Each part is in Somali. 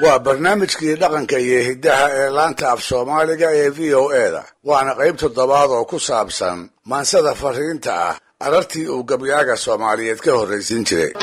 waa barnaamijkii dhaqanka iyo hiddaha ee laanta af soomaaliga ee v o eda waana qayb toddobaad oo ku saabsan maansada fariinta ah arartii uu gabyaaga soomaaliyeed ka horraysiin jiray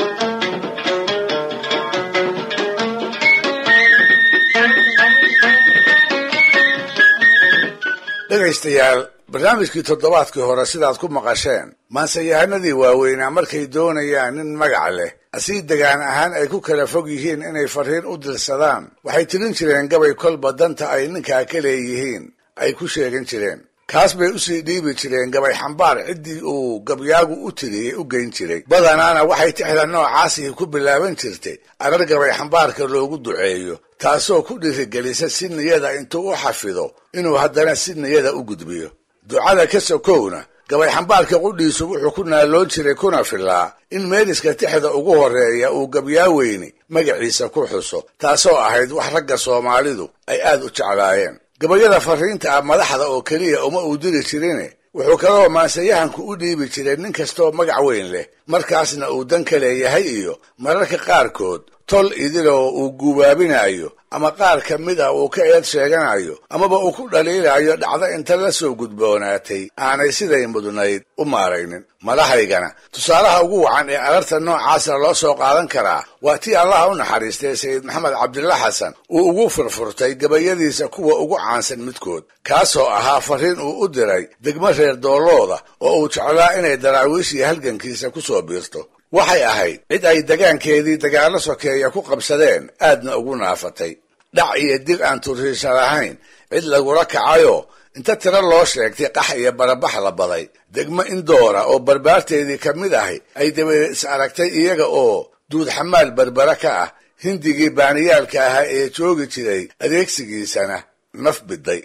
dhegaystayaal barnaamijkii toddobaadkii hore sidaad ku maqasheen maansayahanadii waaweynaa markay doonayaan nin magac leh asii degaan ahaan ay ku kala fog yihiin inay fariin u dirsadaan waxay tirin jireen gabay kolba danta ay ninkaa ka leeyihiin ay ku sheegan jireen kaas bay usii dhiibi jireen gabay xambaar ciddii uu gabyaagu u tiriyey u geyn jiray badanaana waxay tixda noocaasii ku bilaaban jirtay arar gabay xambaarka loogu duceeyo taasoo ku dhirigelisa si niyada intuu u xafido inuu haddana si niyada u gudbiyo ducada ka sokowna gabay xambaarka qudhiisu wuxuu ku naaloon jiray kuna filaa in meeliska tixda ugu horreeya uu gabyaaweyni magaciisa ku xuso taasoo ahayd wax ragga soomaalidu ay aad u jeclaayeen gabayada fariinta ah madaxda oo keliya uma uu diri jirine wuxuu kaloo maansayahanku u dhiibi jiray nin kastoo magac weyn leh markaasna uu dan ka leeyahay iyo mararka qaarkood tol idiloo uu guubaabinayo ama qaar ka mid ah uu ka eed sheeganayo amaba uu ku dhaliilayo dhacdo inta la soo gudboonaatay aanay siday mudnayd u maaraynin madahaygana tusaalaha ugu wacan ee ararta noocaasa loo soo qaadan karaa waa tii allaha u naxariistay sayid maxamed cabdilla xasan uu ugu furfurtay gabayadiisa kuwa ugu caansan midkood kaasoo ahaa fariin uu u diray degmo reer doolooda oo uu jeclaa inay daraawiishii halgankiisa ku soo biirto waxay ahayd cid ay degaankeedii dagaallo sokeeya ku qabsadeen aadna ugu naafatay dhac iyo dil aan turiisha lahayn cid lagula kacayoo inta tiro loo sheegtay qax iyo barabax la baday degmo indoora oo barbaarteedii ka mid ahi ay dabadeed is aragtay iyaga oo duud xamaal barbara ka ah hindigii baaniyaalka ahaa ee joogi jiray adeegsigiisana naf biday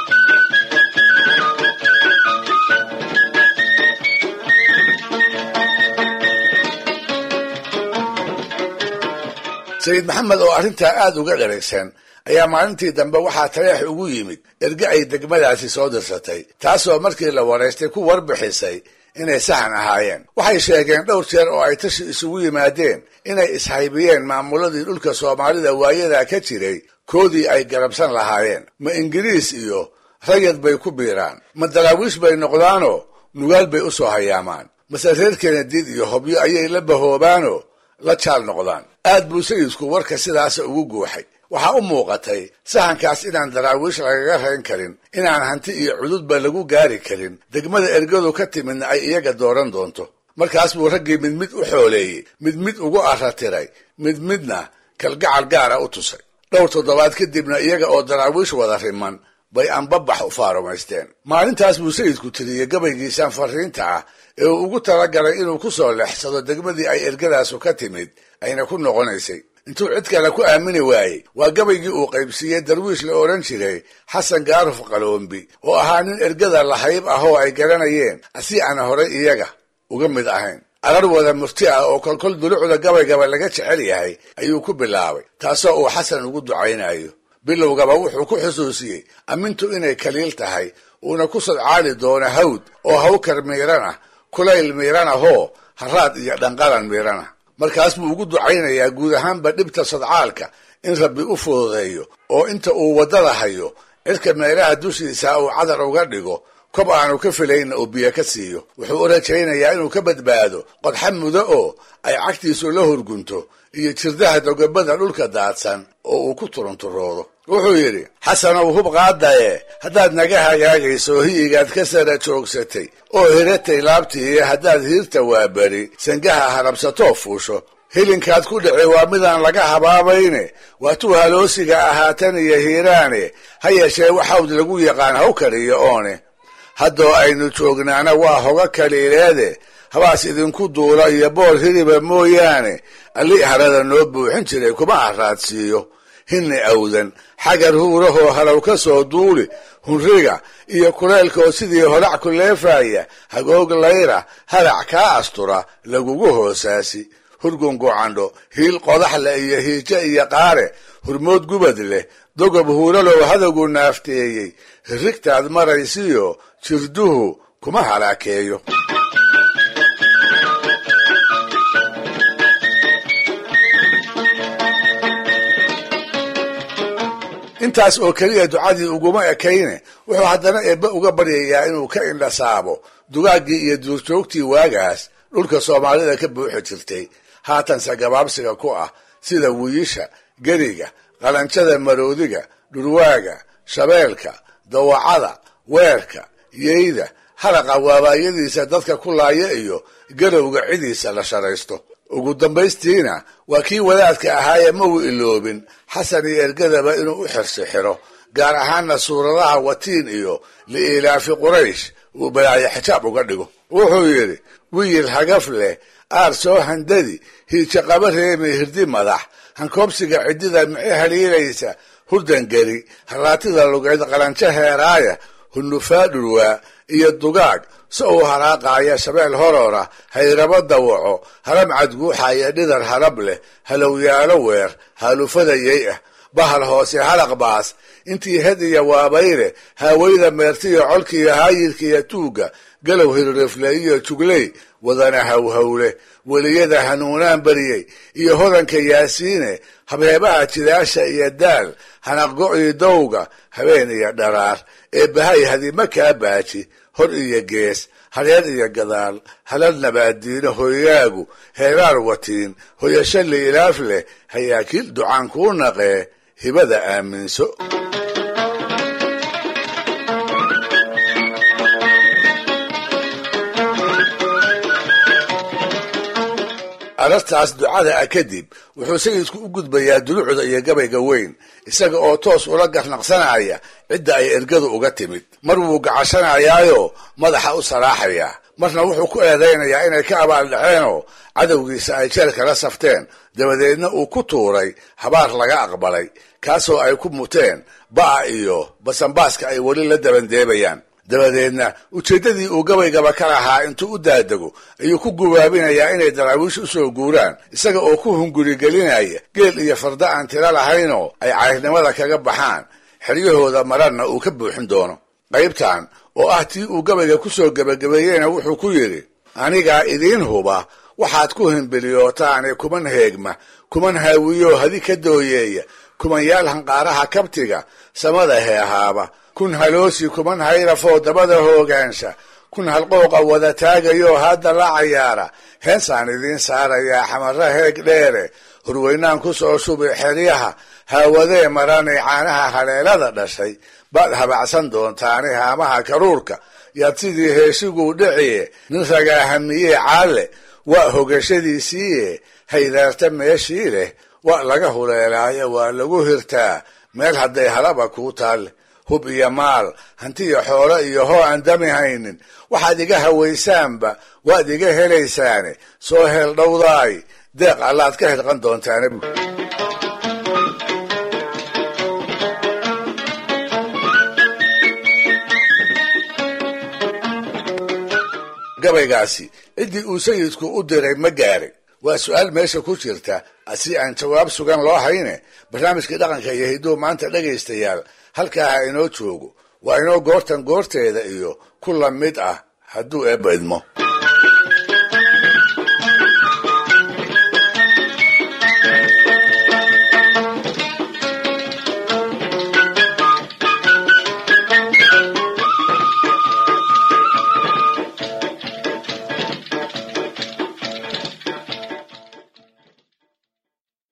sayid maxamed oo arrintaa aad uga dheragsan ayaa maalintii dambe waxaa taleex ugu yimid erge ay degmadaasi soo dirsatay taasoo markii la waraystay ku warbixisay inay saxan ahaayeen waxay sheegeen dhowr jeer oo ay tashi isugu yimaadeen inay ishaybiyeen maamuladii dhulka soomaalida waayadaa ka jiray koodii ay garabsan lahaayeen ma ingiriis iyo rayad bay ku biiraan ma daraawiish bay noqdaanoo nugaal bay u soo hayaamaan mase reer kenadiid iyo hobyo ayay la bahoobaanoo la jaal noqdaan aad buu sayidku warka sidaasa ugu guuxay waxaa u muuqatay sahankaas inaan daraawiish lagaga rayn karin inaan hanti iyo cududba lagu gaari karin degmada ergadu ka timidna ay iyaga dooran doonto markaas buu raggii mid mid u xooleeyey mid mid ugu arratiray mid midna kalgacal gaara u tusay dhowr toddobaad kadibna iyaga oo daraawiish wada riman bay anbabax u faarumaysteen maalintaas buu sayidku tiriyey gabaygiisaan fariinta ah ee uu ugu talagalay inuu ku soo leexsado degmadii ay ergadaasu ka timid ayna ku noqonaysay intuu cid kale ku aamini waayey waa gabaygii uu qaybsiiyey darwiish la odhan jiray xasan gaaruf qaloombi oo ahaa nin ergada lahayb ah oo ay garanayeen asi aan horay iyaga uga mid ahayn arar wada murti ah oo kolkol dulucda gabaygaba laga jecel yahay ayuu ku bilaabay taasoo uu xasan ugu ducaynayo bilowgaba wuxuu ku xusuusiyey amintu inay kaliil tahay uuna ku sadcaali doono hawd oo hawkar miirana kulayl miirana hoo haraad iyo dhanqalan miirana markaas buu ugu ducaynayaa guud ahaanba dhibta sadcaalka in rabbi u fududeeyo oo inta uu waddada hayo cidka meelaha dushiisa uu cadar uga dhigo kob aanu ka filayna uu biyo ka siiyo wuxuu u rajaynayaa inuu ka badbaado qodxa mudo oo ay cagtiisu la horgunto iyo jirdaha dogobada dhulka daadsan oo uu ku turunturoodo wuxuu yidhi xasanow hub qaadaye haddaad naga hagaagayso hiyigaad ka sara joogsatay oo hiratay laabtii haddaad hiirta waaberi sangaha harabsatoo fuusho hilinkaad ku dhici waa midaan laga habaabayne waa tuu haloosiga ahaatan iyo hiiraane ha yeeshee waxawd lagu yaqaan hawkar iyo oone haddoo aynu joognaana waa hoga kaliileede habaas idinku duula iyo bool hiriba mooyaane alli harada noo buuxin jiray kuma araadsiiyo hinni awdan xagar huurahoo halow ka soo duuli hunriga iyo kuleelkaoo sidii holac ku leefaya hagoog layra halac kaa astura lagugu hoosaasi hurgun gocandho hiil qodaxle iyo hiijo iyo qaare hurmood gubad leh dogob huuralow hadagu naafteeyey hirrigtaad maraysiyo jirduhu kuma halaakeeyo intaas oo keliya ducadii uguma ekayne wuxuu haddana eebbe uga baryayaa inuu ka indhasaabo dugaaggii iyo duurjoogtii waagaas dhulka soomaalida ka buuxi jirtay haatanse gabaabsiga ku ah sida wiyisha geriga qalanjada maroodiga dhurwaaga shabeelka dawacada weerka yeyda halaqa waabaayadiisa dadka ku laaya iyo garowga cidiisa la sharaysto ugu dambaystiina waa kii wadaadka ahaayee ma uu iloobin xasan iyo ergadaba inuu u xirsi xiro gaar ahaanna suuradaha watiin iyo liilaafi quraysh uu balaayo xijaab uga dhigo wuxuu yidhi wiyil hagaf leh aar soo handadi hiija qaba reemi hirdi madax hankoobsiga ciddida mici haliilaysa hurdangeli haraatida lugeyd qalanjo heeraaya hunufaa dhurwaa iyo dugaag si uu haraaqaaya shabeel horora hayrabo dawaco haram cadguuxaya dhidar harab leh halowyaalo weer haalufada yey ah bahal hoose halaq baas intii hed iyo waabayle haawayda meertiyo colkiiyo haayirkiiyo tuugga galow hirrifle iyo jugley wadana hawhawle weliyada hanuunaan bariyey iyo hodanka yaasiine habheebaha jidaasha iyo daal hanaqgo-ii dowga habeen iyo dharaar ee bahay hadima kaa baaji hor iyo gees hareer iyo gadaal halal nabaaddiino hoygaagu heeraar watiin hoyasho liilaaf leh hayaakiil ducaan kuu naqee hibada aaminso arartaas ducada ah kadib wuxuu sayidku u gudbayaa dulucda iyo gabayga weyn isaga oo toos ula garnaqsanaya cidda ay ergadu uga timid mar wuu gacashanayaayo madaxa u saraaxayaa marna wuxuu ku eedaynayaa inay ka abaaldhaceenoo cadowgiisa ay jeelka la safteen dabadeedna uu ku tuuray habaar laga aqbalay kaasoo ay ku muteen ba'a iyo basanbaaska ay weli la dabandeebayaan dabadeedna ujeeddadii uu gabaygaba ka lahaa intuu u daadego ayuu ku gubaabinayaa inay daraawiish u soo guuraan isaga oo ku hungurigelinaya geel iyo farda aan tiro lahaynoo ay cayrnimada kaga baxaan xeryahooda mararna uu ka buuxin doono qaybtan oo ah tii uu gabayga ku soo gebagabeeyeyna wuxuu ku yidhi anigaa idiin huba waxaad ku himbiliyootaane kuman heegma kuman haawiyoo hadi ka dooyeeya kumanyaal hanqaaraha kabtiga samada heehaaba kun haloosi kuman hayrafoo dabada hoogaansha kun halqooqa wada taagayoo hadda la cayaara heesaan idiin saarayaa xamarra heeg dheere hurweynaan ku soo shubi xeryaha haawadee maranay caanaha haleelada dhashay baad habacsan doontaani haamaha karuurka yaad sidii heeshiguu dhiciye nin ragaa hamiyee caalle waa hogashadiisiiye haydaarta meeshii leh waa laga huleelaayo waa lagu hirtaa meel hadday halaba kuu taalle hub iyo maal hantiyo xoolo iyo hoo aan dami haynin waxaad iga hawaysaanba waad iga helaysaane soo heel dhowdaay deeq allaad ka hirqan doontaane bu gabaygaasi ciddii uu sayidku u diray ma gaaray waa su-aal meesha ku jirta si aan jawaab sugan loo hayne barnaamijkii dhaqanka iyo hidduu maanta dhegaystayaal halkaa ha inoo joogo waa inoo goortan goorteeda iyo ku la mid ah hadduu eebba idmo